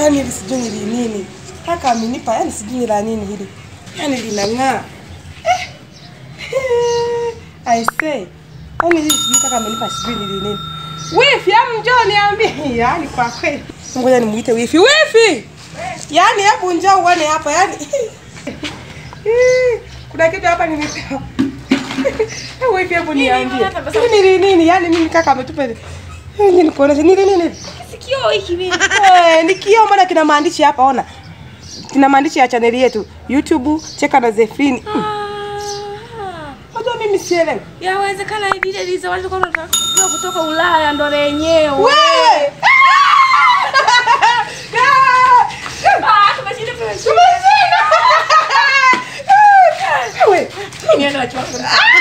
yani hili sijui ni nini. Kaka amenipa yani sijui ni la nini hili. Yani linang'aa. Eh. I say. Yani hili sijui kaka amenipa sijui ni nini. Wifi, hebu njoo niambie. Yani kwa kweli. Ngoja nimuite wifi. Wifi! Yaani hebu njoo uone hapa yani. Kuna kitu hapa nimepewa. Hebu wifi hebu niambie. Hili ni nini? Yaani mimi kaka ametupa. Nini nikuoneshe nini nini? Sikio hiki mimi. Eh, ni kioo mbona kina maandishi hapa ona. Kina maandishi ya chaneli yetu YouTube Cheka na Zefrini. Hmm. Ah. Unajua mimi sielewi. Yawezekana hivi ile liza watu kwa kutoka Ulaya ndo lenyewe. Wewe! Ah, tumeshinda tumeshinda. Wewe! Nienda na chakula.